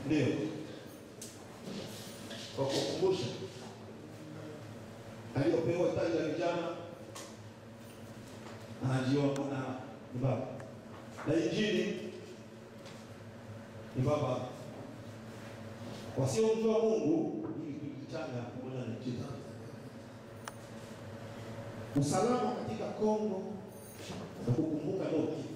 Ndio, kwa kukumbusha aliyopewa taji la vijana anajiona na ni baba na injili ni baba. Wasiomjua Mungu ili kujichanga pamoja na injili. Usalama katika Kongo na kukumbuka Loki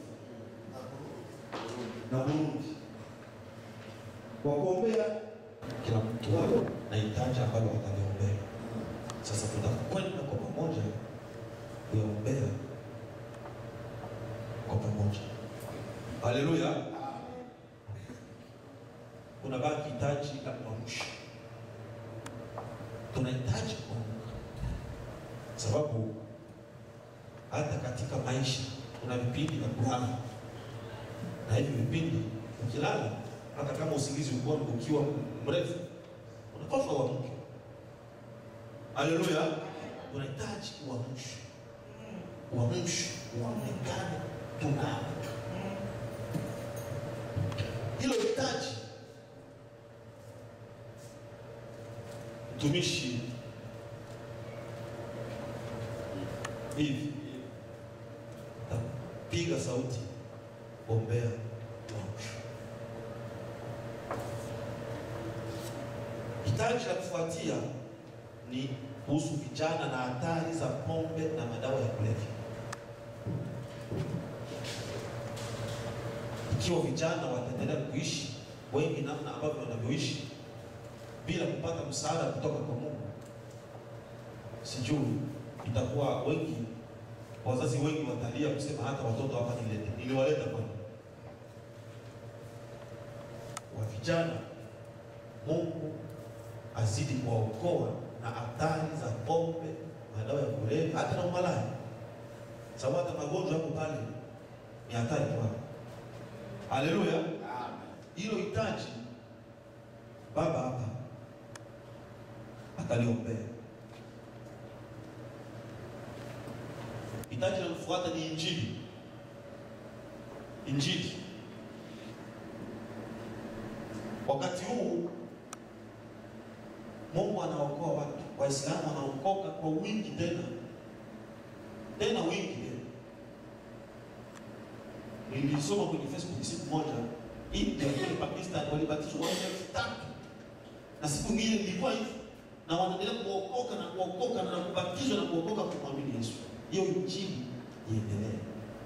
na Burundi kwa kuombea kila mtu na hitaji ambalo wataliombea. Sasa tutakwenda kwa pamoja kuyaombea kwa pamoja. Haleluya! Kuna baki hitaji la kuamsha, tunahitaji kuamka, sababu hata katika maisha kuna vipindi vya kulala, na hivi vipindi ukilala, hata kama usingizi ukiwa ukiwa mrefu, unapaswa uamke. Haleluya! Tunahitaji uamsho, uamsho, uonekane tunaamka. Hilo hitaji mtumishi hivi tapiga sauti, ombea uamsho. Hitaji la kufuatia ni kuhusu vijana na hatari za pombe na madawa ya kulevya. Ikiwa vijana wataendelea kuishi wengi namna ambavyo wanavyoishi bila kupata msaada kutoka kwa Mungu, sijui itakuwa wengi, wazazi wengi watalia kusema hata watoto hapa nilete, niliwaleta kwani wa vijana. Mungu azidi kuwaokoa na hatari za pombe, madawa ya kulevya, hata na umalaya, sababu hata magonjwa hapo pale ni hatari kwao. Haleluya! Hilo hitaji baba hapa ataliombea. Hitaji linalofuata ni injili. Injili wakati huu Mungu anaokoa watu, Waislamu wanaokoka kwa wingi tena tena wingi tena. Nilisoma kwenye Facebook siku moja, India kule Pakistan walibatizwa watu elfu tatu na siku nyingine ilikuwa hivi, na wanaendelea kuokoka na kuokoka na kubatizwa na kuokoka kumwamini Yesu. Hiyo injili iendelee.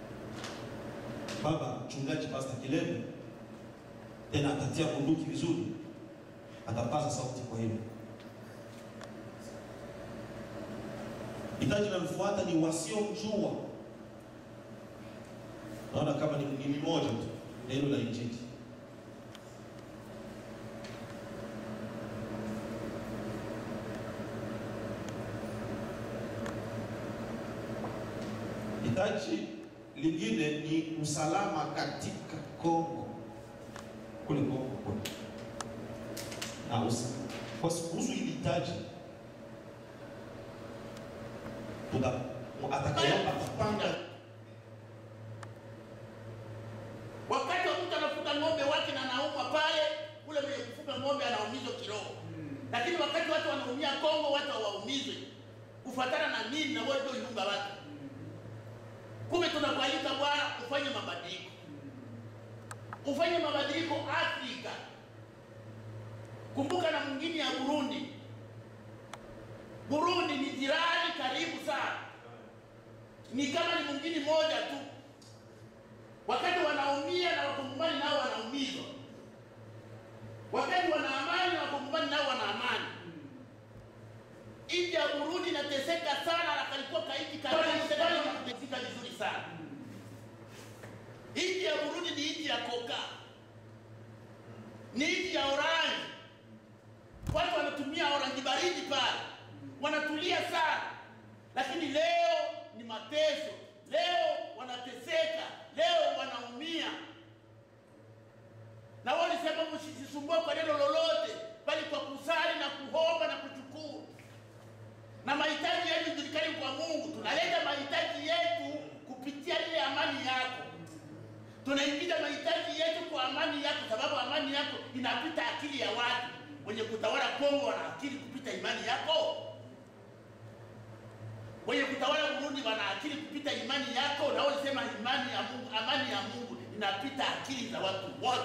Baba mchungaji Pastor Kileme tena atatia bunduki vizuri, atapaza sauti kwa hilo. Hitaji linalofuata ni wasiomjua. Naona kama ni ni moja tu neno la injili. Hitaji lingine ni usalama katika Kongo, kule Kongo kule na usa kwa kuhusu hili hitaji tuta atakayeomba atapanga Wakati wa mtu anafuga ng'ombe wake na anaumwa pale, ule mwenye kufuga ng'ombe anaumizwa kiroho. Lakini wakati watu wanaumia Kongo, watu hawaumizwi kufuatana na nini? Na wewe ndio nyumba wake. Kumbe tunakualika Bwana ufanye mabadiliko, ufanye mabadiliko Afrika. Kumbuka na mwingine ya Burundi. Burundi ni jirani karibu sana, ni kama ni mwingine moja tu wakati wanaumia na wakongomani nao wanaumizwa, wakati wana amani na wakongomani nao wana amani. Nchi ya Burundi inateseka sana, na kalikuwa kaiti katika vizuri sana. Nchi ya Burundi ni nchi ya koka, ni nchi ya orangi. Watu wanatumia orangi baridi pale, wanatulia sana, lakini leo ni mateso leo wanateseka, leo wanaumia. Na wao walisema msijisumbue kwa neno lolote, bali kwa kusali na kuomba na kushukuru, na mahitaji yenu julikani kwa Mungu. Tunaleta mahitaji yetu kupitia ile amani yako. tunaingiza mahitaji yetu kwa amani yako, sababu amani yako inapita akili ya watu. Wenye kutawala Kongo wana akili kupita imani yako, wenye kutawala Burundi wana akili kupita imani yako. Na wewe sema imani ya Mungu, amani ya Mungu inapita akili za watu wote,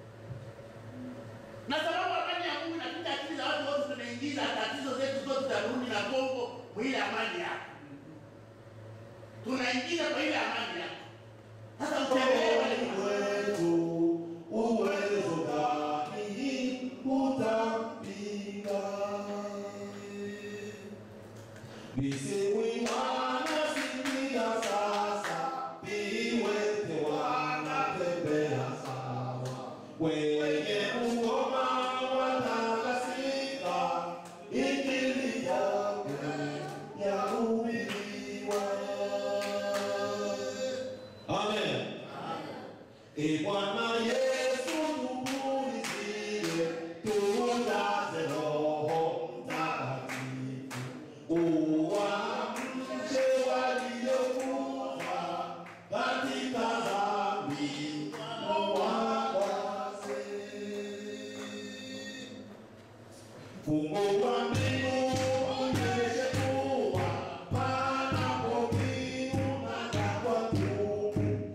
na sababu amani ya Mungu inapita akili za watu wote, tunaingiza tatizo zetu zote za Burundi na Kongo mwile amani yako, tunaingiza kwa ile amani yako. Sasa utembee wale wetu uwezo gani utampinga? Viziwi wanasikia sasa, viwete wanatembea sawa, wenye ukoma watakasika, injili yake yahubiriwa. Amen. E Bwana Yesu tupulizie, tujaze Roho Mtakatifu, uwaamshe waliokufa katika dhambi, uwakwase. Fungua mbingu unyeshe mvua, panapo kiu na jangwa tupu.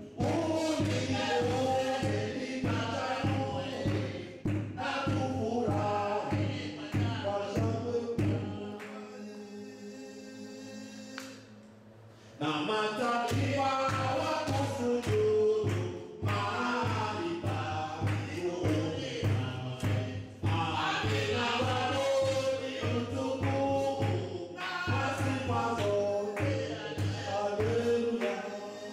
Unione nikachanue na tufurahi kwa shangwe na mataifa wakusujudu mahali pa mbinguni. Amina warudi utukufu na sifa zote. Haleluya.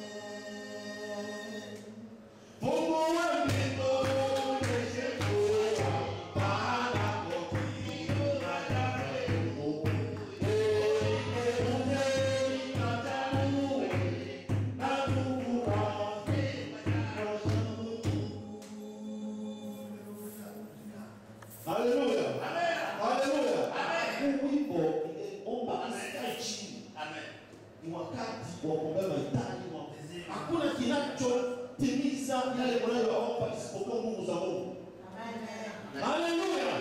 Fungua mbingu unyeshe mvua, panapo kiu na jangwa tupu. Uigeuze ikachanue na tufurahi kwa Haleluya. Haleluya. Huu wimbo ningeomba usikae chini. Amen. Ni wakati wa kuombea mahitaji mwako. Hakuna kinachotimiza yale mnayoomba isipokuwa nguvu za Mungu. Haleluya.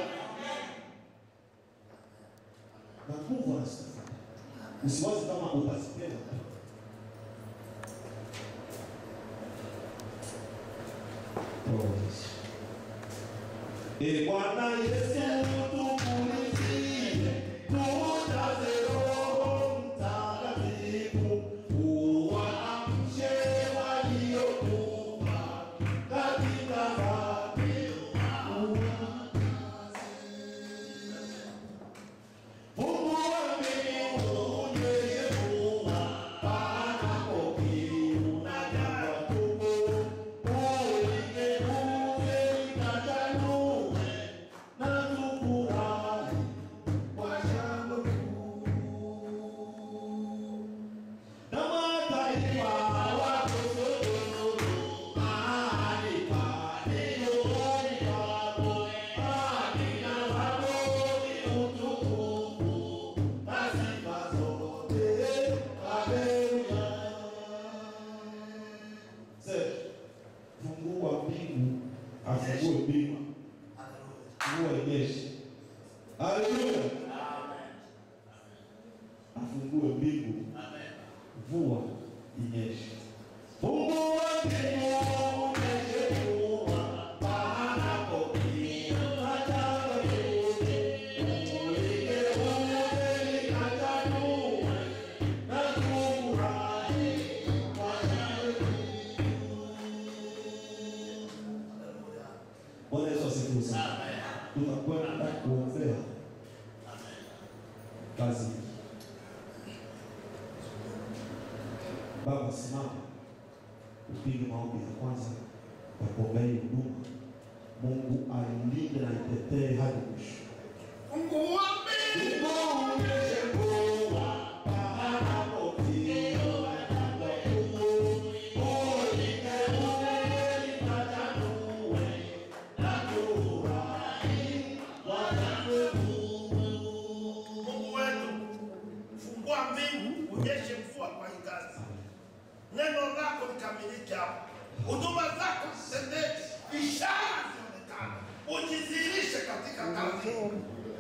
Na nguvu anazitafuta. Usiwazi kama utazipewa. Oh, Yesu. E Bwana Yesu tukulizie, tujaze Roho Mtakatifu, uwaamshe waliokufa katika dhambi, Fungua mbingu unyeshe mvua, panapo kiu na jangwa tupu. Uligeuze ikachanue na tufurahi kwa shangwe kuu. Na mataifa wakusujudu mahali pa mbinguni pako. Amina warudi utukufu na sifa zote. Haleluya. Sasa, Fungua mbingu, afungue mbingu, fungua inyeshe. Haleluya. Afungue mbingu, mvua inyeshe. Fungua mbingu, unyeshe mvua, panapo kiu na jangwa tupu. Uligeuze ikachanue na tufurahi kwa shangwe Bwana Yesu asifiwe sana. Tutakwenda kuombea kazi hii. Baba, simama upige maombi ya kwanza ya kuombea hii huduma. Mungu ailinde na itetee hadi mwisho. Fungua mbingu Unyeshe mvua, panapo kiu na jangwa tupu. Uligeuze ikachanue na tufurahi kwa shangwe Mungu wetu, fungua mbingu unyeshe mvua kwa hii kazi. Neno lako likamilike hapa. huduma zako zitendeke, ishara zionekane, ujidhihirishe katika kazi hii.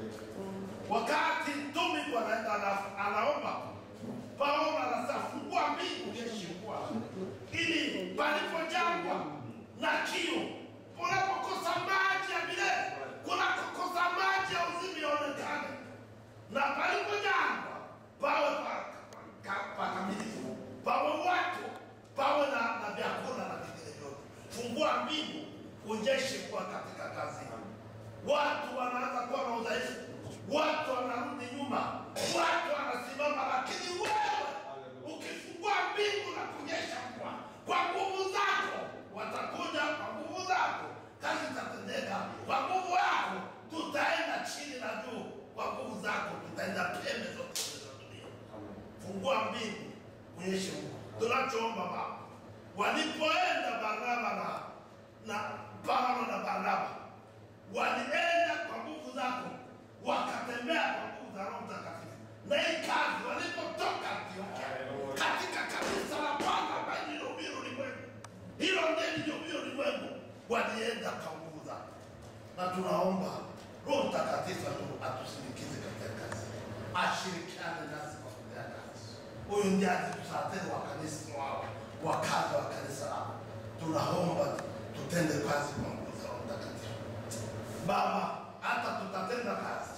Wakati mtume anaenda ana- anaomba, Paulo anasema fungua mbingu Yesu Bwana, ili palipo jangwa na kiu, unapokosa maji ya milele, kunakokosa maji ya uzima ionekane, na palipo jangwa pawe pa- pa- pakamilifu, pawe watu, pawe na, na vyakula na vingine vyote. Fungua mbingu, unyeshe kuwa katika kazi hii. Watu wanaanza kuwa na udhaifu, watu wanarudi nyuma, watu wanasimama, lakini wewe ukifungua mbingu na kunyesha mvua kwa nguvu zako, watakuja kwa nguvu zako, kazi itatendeka kwa nguvu yako. Tutaenda chini na juu kwa nguvu zako, tutaenda pembe zote za dunia. Fungua mbingu, unyeshe mvua. Tunachoomba Baba, walipoenda Barnaba na na Paulo na Barnaba walienda kwa nguvu zako, wakatembea kwa nguvu za Roho Mtakatifu. Na hii kazi walipotoka Antiokia katika kanisa la Bwana ambaye lilihubiri ulimwengu, hilo ndiye lilihubiri ulimwengu, walienda kwa nguvu zako, na tunaomba Roho Mtakatifu atu- atusindikize katika kazi, ashirikiane nasi kwa kutenda kazi. Huyu ndiye atusaidie wa kanisa wao, wakazi wa kanisa lao. Tunaomba tutende kazi kwa nguvu za Roho Mtakatifu. Baba, hata tutatenda kazi,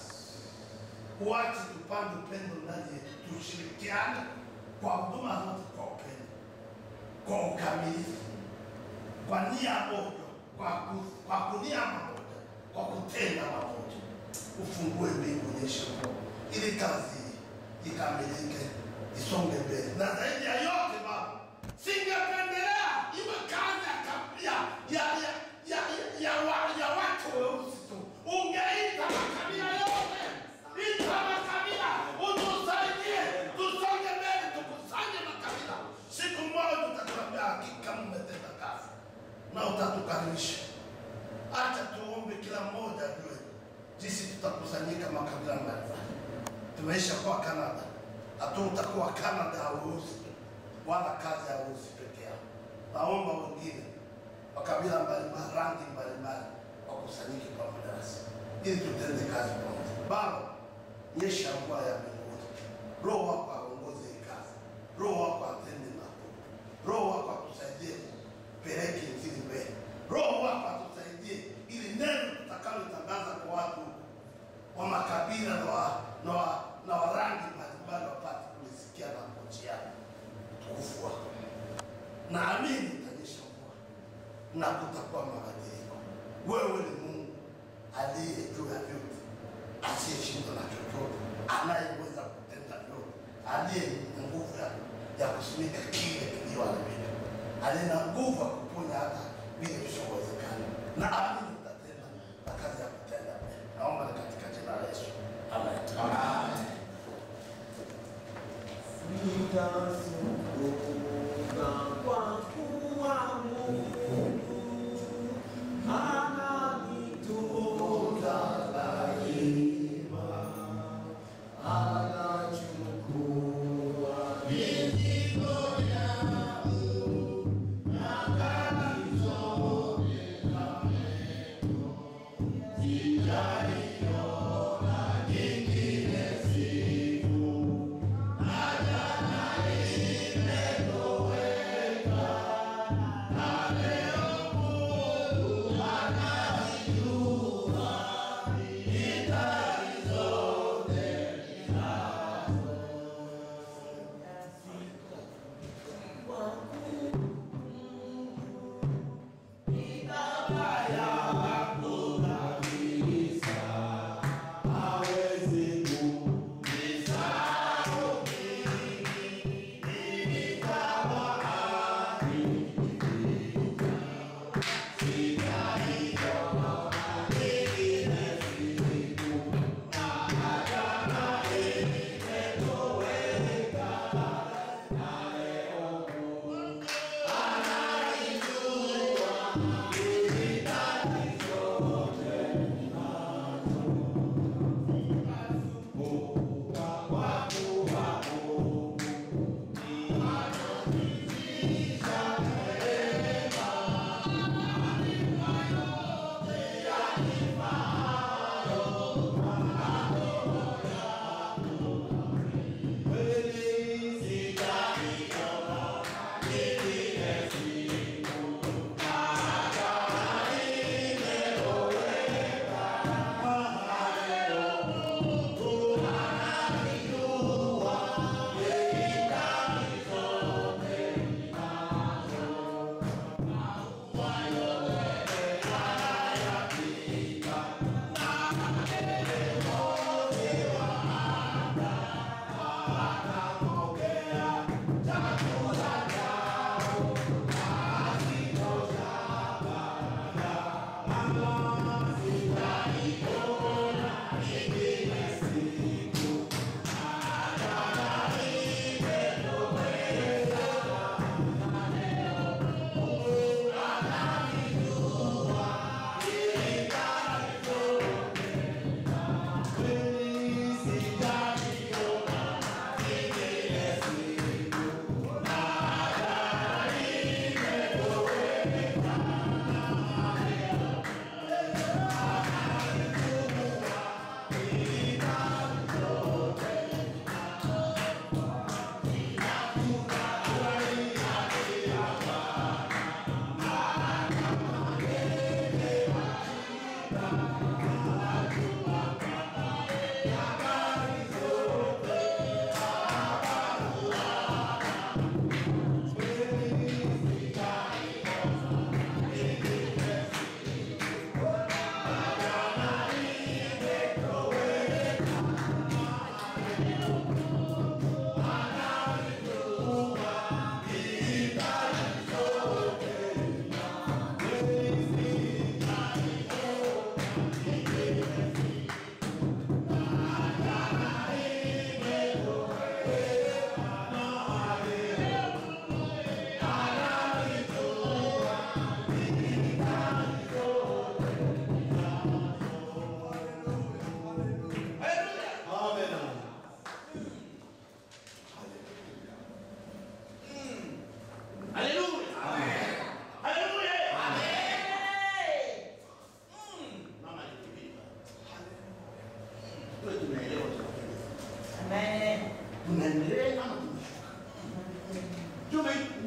uache tupande upendo ndani yetu, tushirikiane kwa huduma zote kwa upendo, kwa ukamilifu, kwa nia moja, kwa, ku, kwa kunia mamoja, kwa kutenda mamoja. Ufungue mbingu nyeshe mvua, ili kazi hii ikamilike, isonge mbele, na zaidi ya yote Baba, singependelea iwe kazi ya kabila ya, ya, ya, ya, ya, wa, ya watu weusi tu. Ungeita makabila yote, ita makabila, utusaidie, tusonge mbele, tukusanye makabila. Siku moja utatuambia hakika mmetenda kazi na utatukaribisha. Acha tuombe kila mmoja ajue jinsi tutakusanyika makabila mbalimbali. Tumeisha kuwa Canada, hatutakuwa Canada ya weusi wala kazi ya weusi peke yao. Naomba wengine wa kabila mbalimbali, rangi mbalimbali wakusanyike pamoja nasi ili tutende kazi pamoja. Baba, nyesha mvua ya mbinguni, Roho wako aongoze hii kazi, Roho wako atende makuu, Roho wako atusaidie kupeleka injili mbele, Roho wako atusaidie ili neno tutakalotangaza kwa watu wa makabila na wa, na wa, na wa rangi mbalimbali wapate kulisikia na kuchia utukufu wako. Naamini utanyesha mvua na kutakuwa mabadiliko. Wewe ni Mungu aliye juu ya vyote, asiyeshindwa na chochote, anayeweza kutenda vyote, aliye na nguvu ya, ya kusimika kile kilichoharibika, aliye na nguvu ya kuponya hata vile visivyowezekana. Naamini utatenda na kazi ya kutenda. Naomba ni katika jina la Yesu, amen. Nitazunguka kwa kuwa Mungu ananitunza daima, anachukua mizigo yangu na kanizonge kameno, sijaiona nyingine siku Hawezi kunisahau mimi, nitakuwa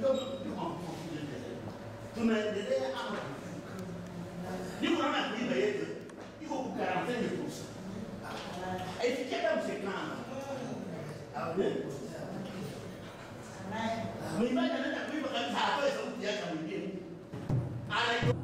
kidogo tunaendelea ama niko naona kuiba yetu iko kukarantene fursa aifikia hata msekana mwimbaji anaenda kuiba kabisa atoe sauti yake mwingine ana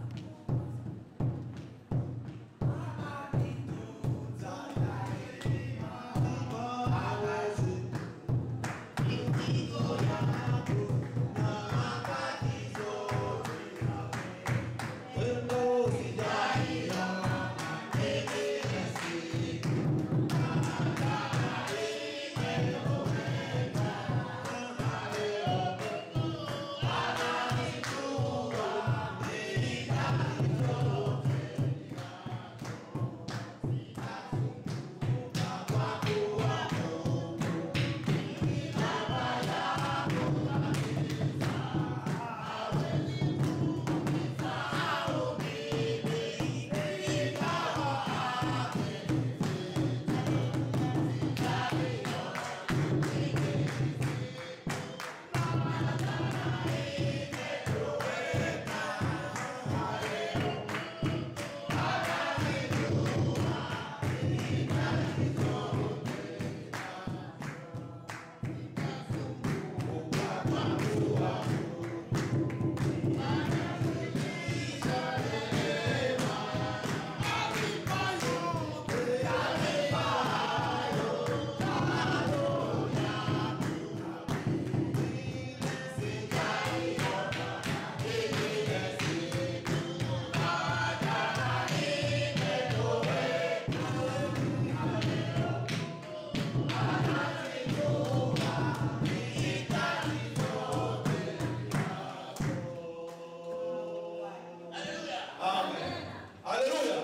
Amen. Haleluya.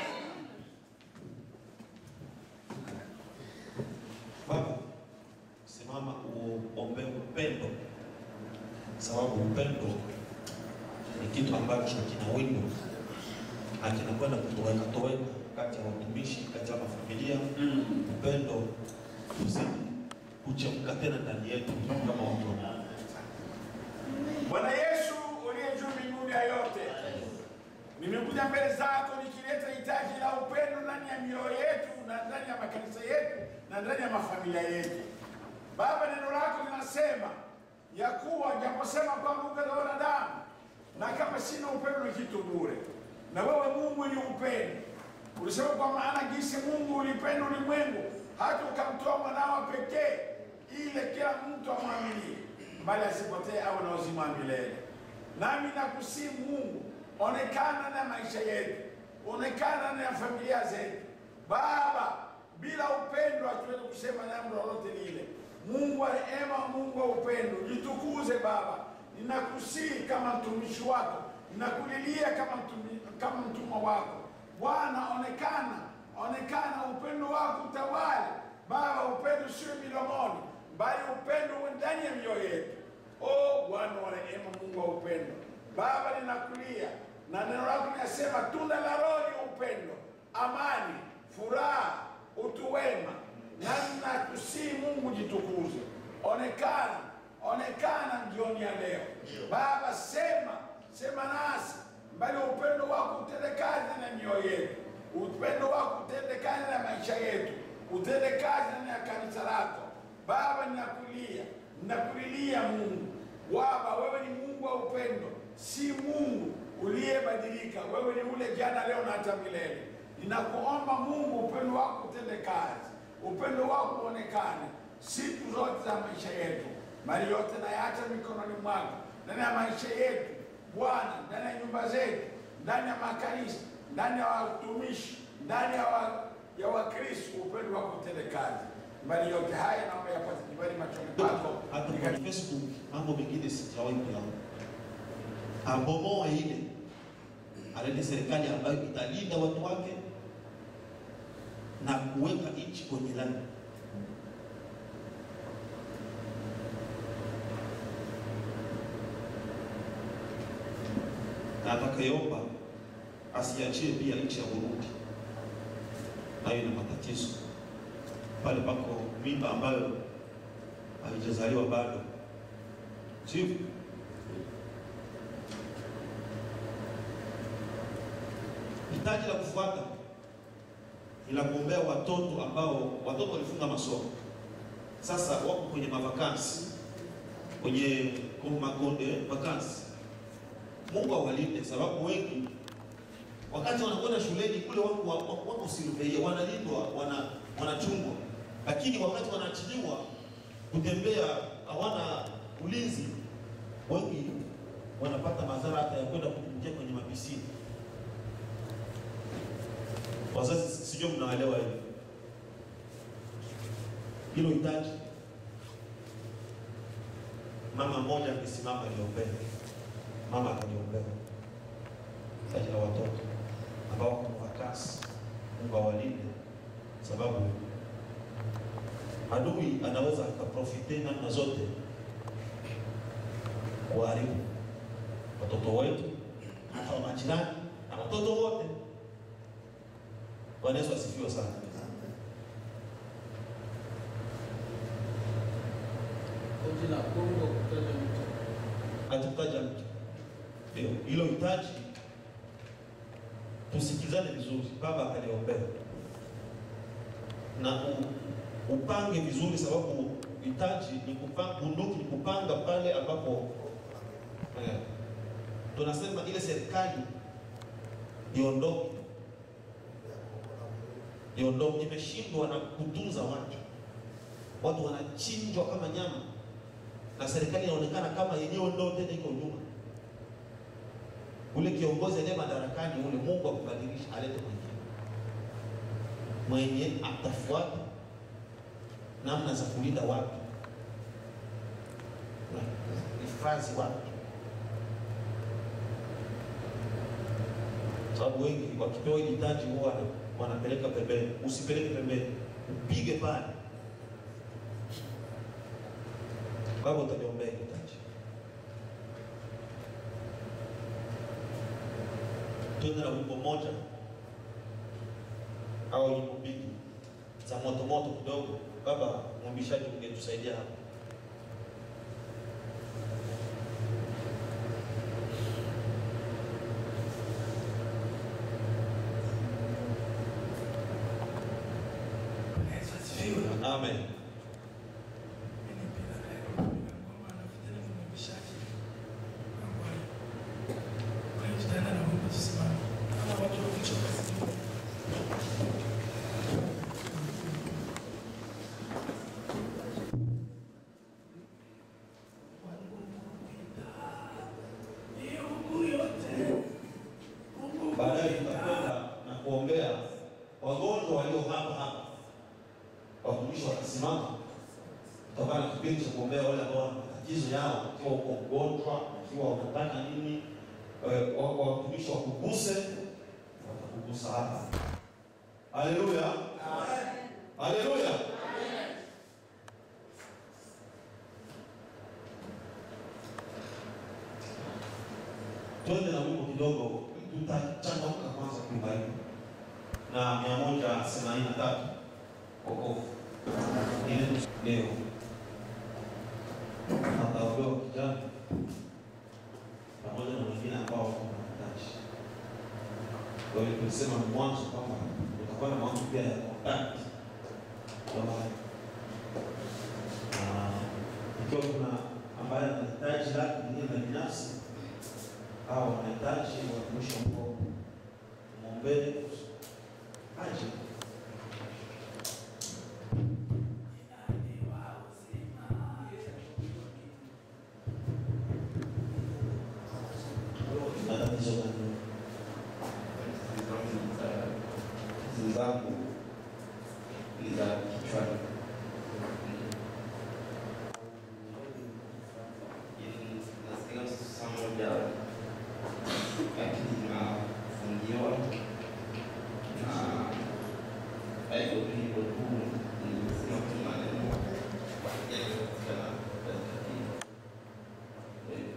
Baba, simama uombe upendo, sababu upendo ni kitu ambacho kina wino na kinakwenda kutoweka toweka kati ya watumishi, kati ya mafamilia. Upendo uzidi kuchemka tena ndani yetu kama watu wa Mungu. Bwana Yesu uliye juu mbinguni ya yote, nimekuja mbele zako nikileta hitaji la upendo ndani ya mioyo yetu na ndani ya makanisa yetu na ndani ya mafamilia yetu. Baba, neno lako linasema ya kuwa japosema kwamba ungaliona damu na kama sina upendo ni kitu bure, na wewe Mungu ni upendo. Ulisema kwa maana jinsi Mungu ulipenda ulimwengu hata ukamtoa mwanao pekee, ile kila mtu amwaminie bali asipotee awe na uzima wa milele. Nami nakusihi Mungu, onekana na maisha yetu, onekana na familia zetu Baba. Bila upendo hatuwezi kusema jambo lolote lile. Mungu wa rehema, Mungu wa upendo, jitukuze Baba. Ninakusihi kama mtumishi wako, ninakulilia kama mtumi, kama mtumwa wako Bwana, onekana, onekana, upendo wako utawale Baba. Upendo sio midomoni, bali upendo uwe ndani ya mioyo yetu. Oh Bwana wa rehema, Mungu wa upendo, Baba, ninakulia na neno lako linasema tunda la Roho ni upendo, amani, furaha, utu wema. Na ninakusihi Mungu, jitukuze, onekana, onekana jioni ya leo Baba, sema sema nasi mbali upendo wako utende kazi na mioyo yetu, upendo wako utende kazi na maisha yetu, utende kazi ndani ya kanisa lako Baba. Ninakulia, ninakulilia Mungu Baba, wewe ni Mungu wa upendo, si Mungu uliyebadilika. Wewe ni ule jana, leo na hata milele. Ninakuomba Mungu, upendo wako utende kazi, upendo wako uonekane siku zote za maisha yetu, mali yote nayaacha mikononi mwako, ndani ya maisha yetu Bwana, ndani ya nyumba zetu, ndani ya makanisa, ndani ya watumishi, ndani ya wa, ya Wakristo, upendo wako utende kazi. Mbali yote haya naomba yapate kibali machoni pako. hata kwenye Facebook mambo mengine sijawahi kuyaona. Abomoa ile alete serikali ambayo italinda watu wake na kuweka nchi kwenye lami. Na atakayeomba asiachie pia nchi ya Burundi, nayo ina matatizo pale pako mimba ambayo haijazaliwa bado, sivyo? hitaji la kufuata ni la kuombea watoto ambao watoto walifunga masomo, sasa wako kwenye mavakansi, kwenye makonde vakansi. Mungu awalinde, sababu wengi wakati wanakwenda shuleni kule wako wako, wako silveie, wanalindwa, wana wanachungwa, lakini wakati wanaachiliwa kutembea hawana ulinzi, wengi wanapata madhara hata ya kwenda kuingia kwenye mapisini. Wazazi, sijui mnaelewa hilo hilo hitaji. Mama mmoja amesimama aliombea, mama akaliombea hitaji la watoto ambao wako vakasi. Mungu awalinde, sababu adui anaweza akaprofite namna zote kuharibu watoto wetu, hata wa majirani na watoto wote. Bwana Yesu asifiwe sana. Koti la Kongo kutaja mtu. Hatukutaja mtu, ndio hilo hitaji. Tusikizane vizuri, baba akaliombea na u, upange vizuri, sababu hitaji ni kupanga, bunduki ni kupanga pale ambapo eh, tunasema ile serikali iondoke iondoke, imeshindwa na kutunza watu, watu wanachinjwa kama nyama, na serikali inaonekana kama yenyewe ndio tena iko nyuma. Ule kiongozi aliye madarakani ule, Mungu akubadilisha, alete mwingine mwenye atafuata namna za kulinda watu na hifadhi watu, sababu wengi wakipewa hili hitaji huwa wanapeleka pembeni. Usipeleke pembeni, upige pale. Baba, utaniombea hili hitaji. Tuende na wimbo moja au nyimbo mbili za moto moto kidogo. Baba mwimbishaji, ungetusaidia hapa. Amen. Baadaye tutakwenda na kuombea wagonjwa walio hapa hapa. Watumishi watasimama, tutakuwa na kipindi cha kuombea wale ambao wana matatizo yao, ikiwa uko mgonjwa, ikiwa unataka nini, eh, wa- wa- watumishi wakuguse, watakugusa hapa. Haleluya, haleluya. Twende na wimbo kidogo, tutachangamka kwanza kuimba hivi na mia moja themanini na tatu wokovu ile leo ataolewa kijana pamoja na wengine ambao wako na mahitaji. Kwa hiyo tulisema mwanzo kwamba utakuwa na mwanzo pia ya kontakti kwamba ah, ikiwa kuna ambaye anahitaji lake lingine la binafsi au wanahitaji watumishi wa Mungu mwombee aje na tatizo gani? Hizi zangu ni za kichwani. Yaani, nasikia saa moja lakini nafungiwa na haiko tu hivyo tu, nimesema tu maneno yaliyopatikana katika hii. Eh,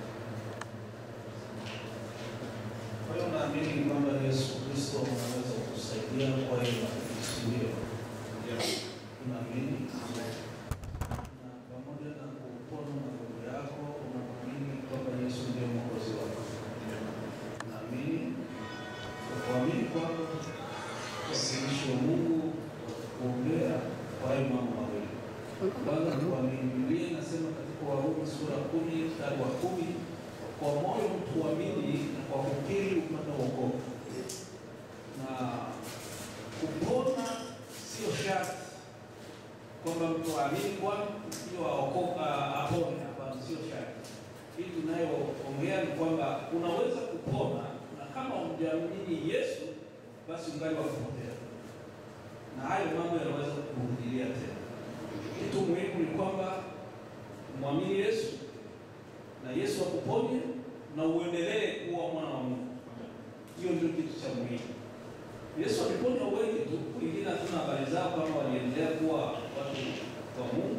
Kwa hiyo naamini kwamba Yesu Kristo anaweza kutusaidia kwa hiyo mafikirio. Unaamini? Na pamoja na kupona magonjwa yako, unaamini kwamba Yesu ndiye mwokozi wako. Unaamini? Kwa kuamini kwako, watumishi wa Mungu kuongea kwa hayo mambo mawili. Kwanza ni kuamini. Biblia inasema katika Warumi sura kumi mstari wa kumi kwa moyo mtu huamini na kwa kukiri upata wokovu. Na kupona sio sharti kwamba mtu aamini Bwana ndio aokoka apone. Hapana, sio sharti. Hii tunayoongea ni kwamba unaweza kupona na kama humjamini Yesu, basi ungali wakupotea, na hayo mambo yanaweza kurudilia tena. Kitu muhimu ni kwamba mwamini Yesu na Yesu akuponye na uendelee kuwa mwana wa Mungu. Hiyo ndio kitu cha muhimu. Yesu aliponya wengi tu, wengine hatuna habari zao kama waliendelea kuwa watu wa Mungu.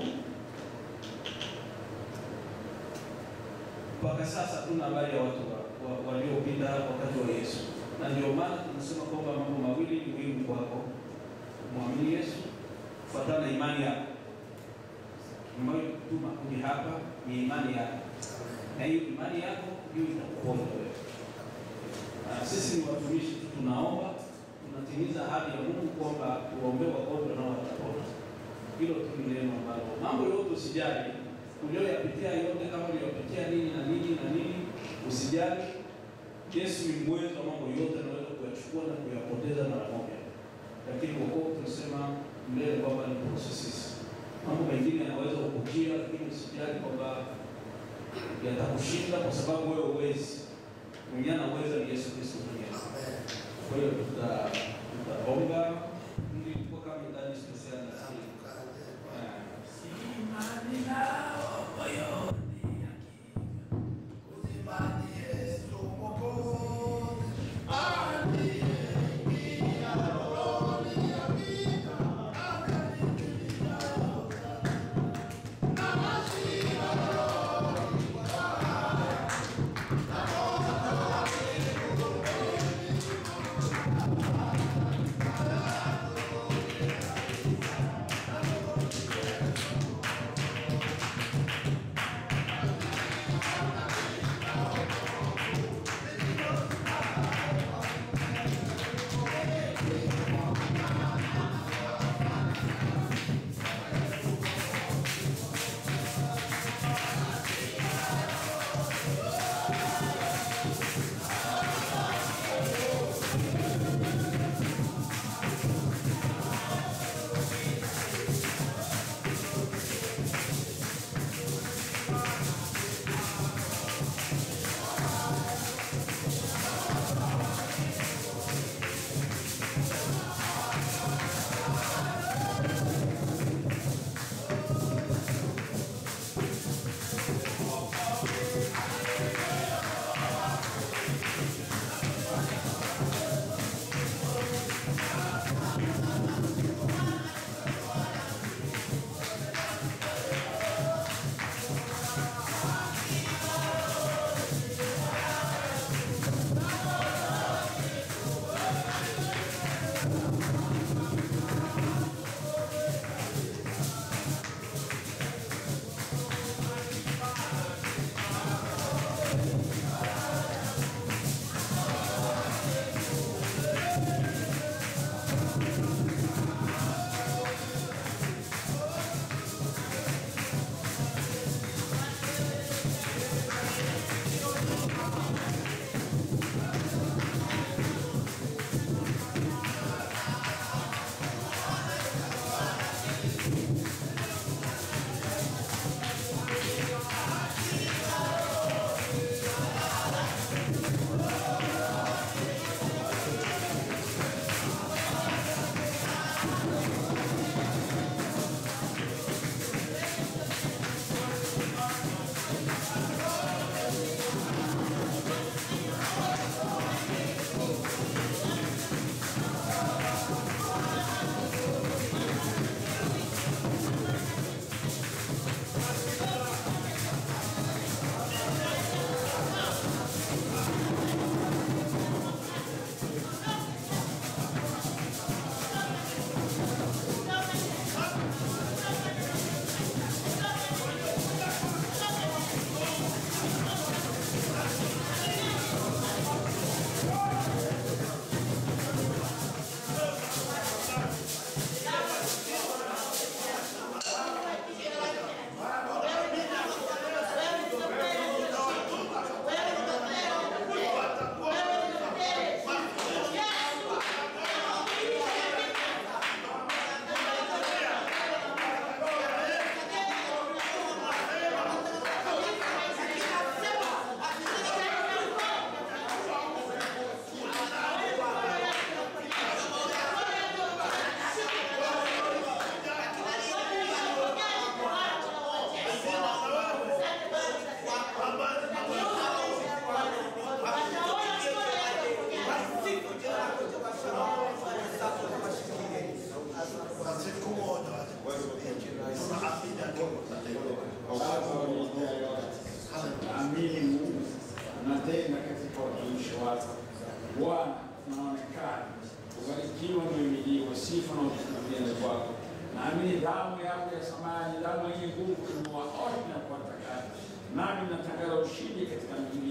Mpaka sasa hatuna habari ya watu wa- wa- waliopita wakati wa Yesu, na ndio maana tunasema kwamba mambo mawili ni muhimu kwako: mwamini Yesu, kufuatana na imani yako ambayo tuma kuja hapa ni imani yako, na hiyo imani yako ndio itakuponya wewe. Na sisi ni watumishi tu, tunaomba tunatimiza ahadi ya Mungu kwamba tuwaombee wagonjwa nao watapona. Hilo tu ni neno ambalo, mambo yote usijali, ulioyapitia yote, kama uliyopitia nini na nini na nini, usijali. Yesu ni mwezo wa mambo yote, anaweza kuyachukua na kuyapoteza mara moja, lakini wokovu tunasema mbele kwamba ni processes mambo mengine yanaweza kukujia, lakini usijali kwamba yatakushinda kwa sababu wewe huwezi. Mwenye anaweza ni Yesu Kristo mwenyewe. Kwa hiyo tuta- tutaomba ili kwa kama ndani spesiali na sisi. Eh, Thank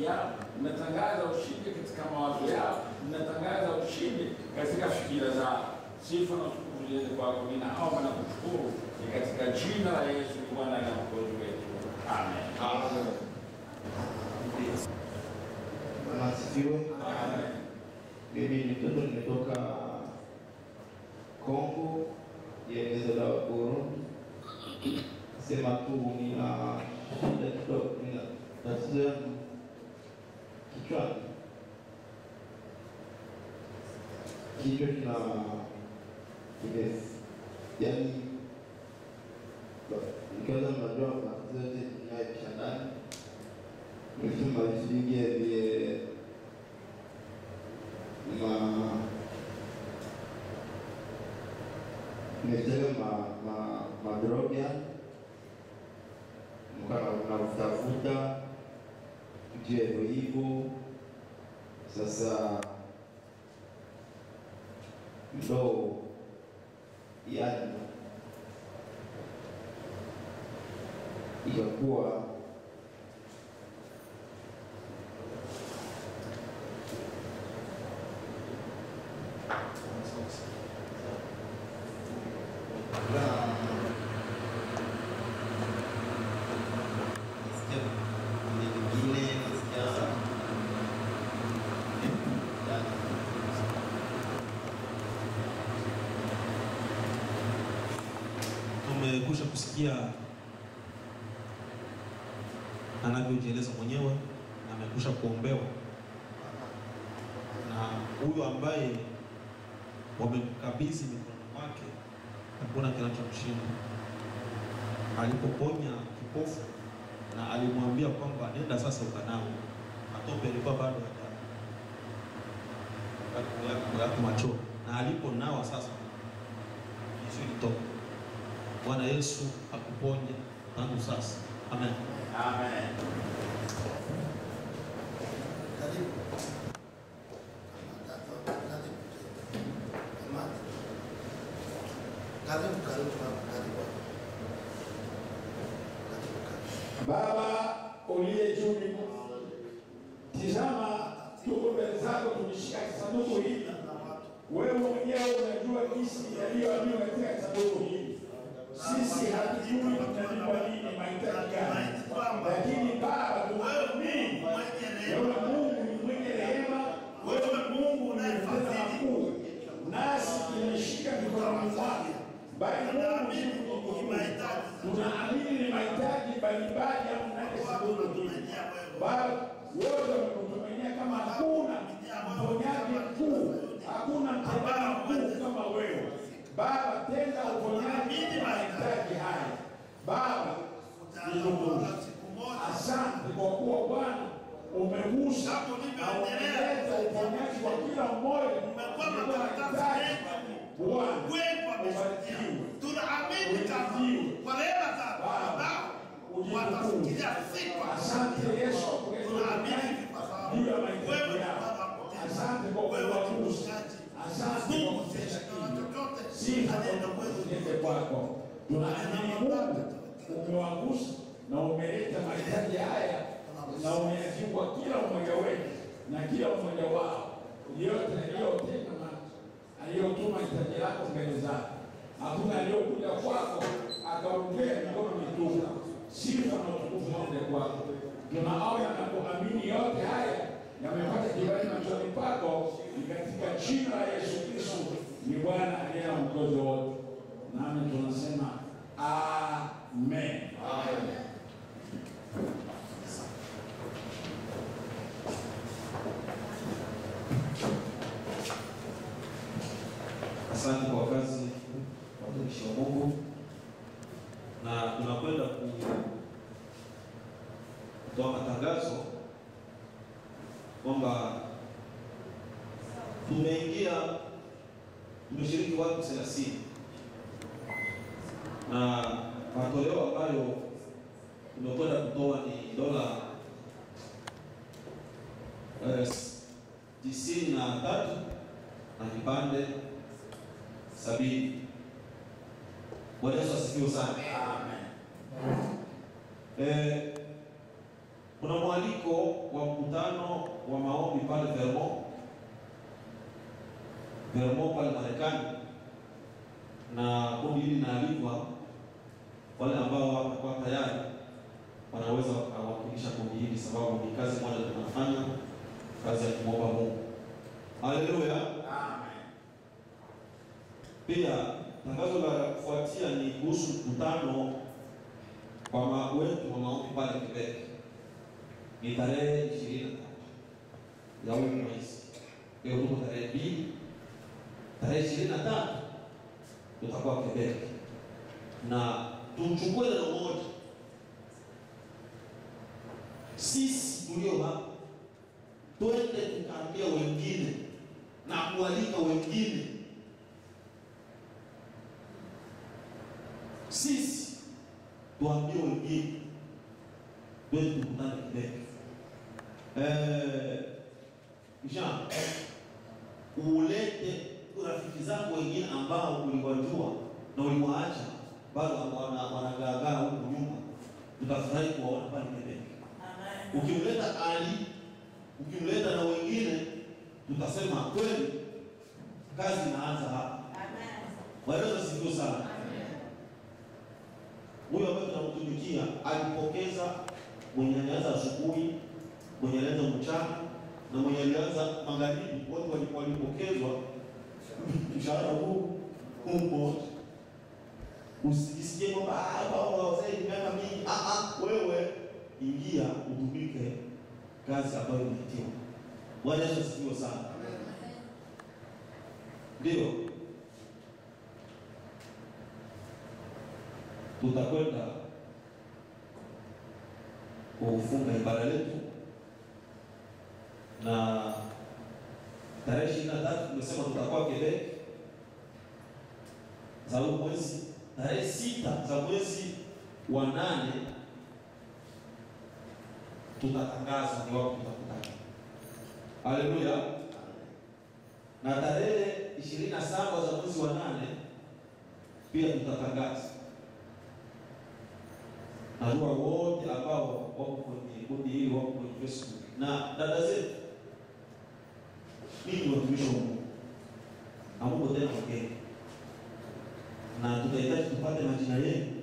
yao, mnatangaza ushindi katika mawazo yao, mnatangaza ushindi katika fikira zao. Sifa na utukufu ziende kwako. Ninaomba na kushukuru ni katika jina la Yesu Bwana na Mwokozi wetu, amen. Bwana asifiwe. Amen. Mimi ni mtoto nimetoka Kongo ya eneo la Burundi. Sema tu nina shida kidogo, nina tatizo yangu kichwani, kichwa kina kime yani, nikianza mnajua matatizo yote inayoisha ndani, nimesema visivige vile ma nimetaga ma ma madroga mkana unavutafuta juu ya hivyo hivyo. Sasa ndo yani ikakuwa Nasikia vile vingine, nasikia yani, Tumekusha kusikia anavyojieleza mwenyewe na amekusha kuombewa na huyu ambaye wamemkabidhi mikononi mwake, hakuna kinachomshinda. Alipoponya kipofu na alimwambia kwamba nenda sasa ukanawe, matope alikuwa bado haja yako macho, na aliponawa sasa Yesu ilitoka. Bwana Yesu akuponye tangu sasa. Amen. Amen. Karibu. Karibu, karibu, karibu. Karibu, karibu. Baba uliye juu mbinguni, tizama tuko mbele zako, tumeshika sanduku hili. Wewe mwenyewe unajua jinsi yaliyoandikwa katika sanduku hili. Sisi hatujui tunalipwa nini, mahitaji gani, lakini Baba tunaamini wewe Mungu ni mwenye rehema, wewe Mungu unayetenda makuu, nasi tumeshika mikononi mwako, bali Mungu si mbinguni. Tunaamini ni mahitaji mbalimbali ya mnane sanduku hili. Baba wote wamekutumainia kama hakuna mponyaji mkuu, hakuna mtendaji mkuu kama wewe. Baba, tenda uponyaji wa mahitaji haya. Baba, nikushukuru. Asante kwa kuwa Bwana umegusa na umeleta uponyaji kwa kila mmoja aliyekuwa anahitaji. Bwana, ubarikiwe. Tunaamini kama kwa rehema zako Baba watafikiria siku Asante Yesu kwa kuleta tunaamini uponyaji kwa sababu juu ya wewe mahitaji ni yao. Bwana mtetezi. Asante kwa Wewe ni kuwagusa. mtetezi. Asante kwa Mungu kutenda na kitu. chochote Sifa aliye na na uwezo utukufu kwako. Tunaamini Mungu umewagusa na umeleta mahitaji haya na umeyajibu kwa kila mmoja wetu na kila mmoja wao yote aliyotenda na aliyotuma hitaji lako mbele zako. Hakuna aliyokuja kwako akaongea mikono mitupu. Sifa na utukufu wote kwako. Tunaona na kuamini yote haya yamepata kibali machoni pako, ni katika jina la Yesu Kristo, ni Bwana aliye na mkozi wote. Nami tunasema amen. Asante kwa kazi watumishi wa Mungu, na tunakwenda ku- kutoa matangazo kwamba tumeingia, tumeshiriki watu thelathini na matoleo ambayo tumekwenda kutoa ni dola eh, tisini na tatu na vipande sabini. Bwana Yesu asifiwe sana. Eh, Kuna mwaliko wa mkutano wa maombi pale Vermont, Vermont pale Marekani, na kundi hili linaalikwa. Wale ambao watakuwa tayari wanaweza wakawakilisha kundi hili, sababu ni kazi moja tunafanya, kazi ya kumwomba Mungu. Haleluya. Pia tangazo la kufuatia ni kuhusu mkutano wa ma- wetu wa maombi pale Quebec. Ni tarehe ishirini na tatu ya huu mwezi. Leo tuko tarehe mbili, tarehe ishirini na tatu tutakuwa Quebec, na tumchukue neno moja, sisi tulio hapa twende tukaambia wengine na kualika wengine sisi tuambie wengine twende tukutane Quebec. Eh, Jean, ulete rafiki zako wengine ambao uliwajua na uliwaacha bado wana- wanagaagaa huku nyuma, tutafurahi kuwaona pale Quebec. Ukimleta Ali, ukimleta na wengine, tutasema kweli kazi inaanza hapa. Bwana Yesu asifiwe sana. Huyo ambaye tunamtumikia alipokeza mwenye alianza asubuhi, mwenye alianza mchana na mwenye alianza magharibi, wote walikuwa walipokezwa mshahara huu huu mmoja. Usijisikie kwamba "Ah, baba wazee ni miaka mingi. Ah, ah, wewe ingia utumike kazi ambayo umeitiwa. Bwana Yesu asifiwe sana. Ndio tutakwenda kufunga ibada letu na tarehe ishirini na tatu tumesema tutakuwa Quebec za huu mwezi, tarehe sita za mwezi wa nane tutatangaza ni wapi tutakutana. Haleluya! Na tarehe ishirini na saba za mwezi wa nane pia tutatangaza. Najua wote ambao wako kwenye kundi hili wako kwenye Facebook na dada zetu, mimi ni watumishi wa Mungu na Mungu tena mgeni, na tutahitaji tupate majina yenu